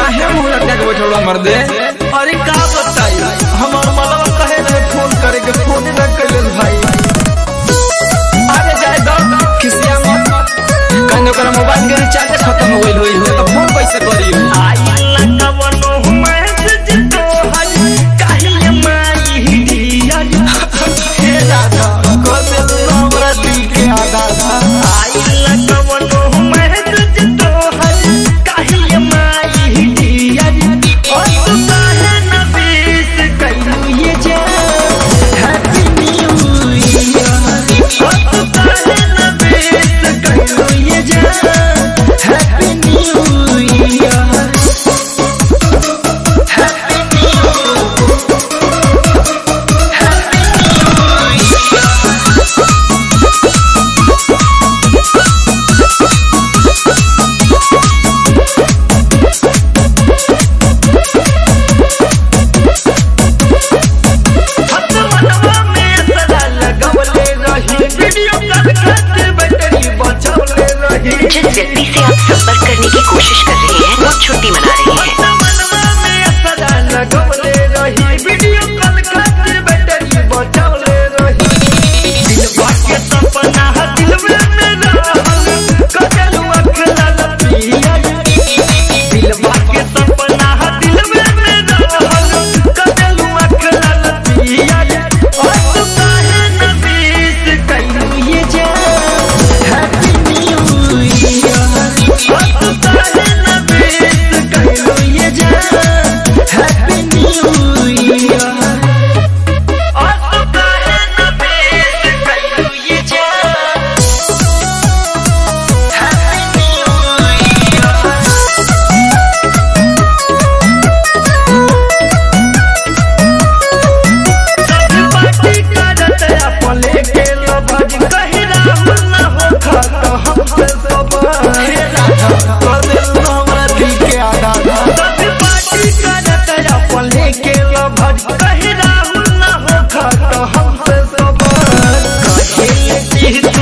काहे मुंह लटका के बैठल बा मर्दे अरे का बताई हमार मलवा कहे रहे फोन करे के फोन न कैले भाई अरे जाए दो खिसिया मत कहने ओकरा मोबाइल के रिचार्ज खत्म हो गइल होई हो तो फोन कैसे करी आई लगवनो मैसेज तो हज काहे माई दिया हे राधा कदे हमरा दिल के आधा आई लगवनो मैसेज तो हज काहे माई दिया ओ तू काहे न बीस कैलू ये जा हैप्पी न्यू ईयर ओ तू काहे न बीस कैलू ये जा हैप्पी न्यू ईयर हत मनवा में सदा लगवले रही वीडियो कॉल करके बैटरी बचवले रही जिस व्यक्ति से आप संपर्क करने की कोशिश कर रहे हैं वो छुट्टी मना रहे हैं हत मनवा में सदा लगवले रही वीडियो कॉल करके बैटरी बचवले रही दिलवा के सपना दिल में मेरा कजल अखला लपिया दिलवा के सपना दिल में मेरा कजल अखला लपिया और तू काहे न बीस कैलू ये जा हैप्पी न्यू ईयर और तू काहे न बीस कैलू ये जा हैप्पी न्यू ईयर और तू काहे न बीस कैलू ये जा हैप्पी न्यू ईयर सब पार्टी करत अपने के लबज कही राहुल न हो खत हमसे सब हे राधा कर दे हमरा दिल के आधा सब पार्टी करत अपने के लबज कही राहुल न हो खत हमसे सब कहे कि तू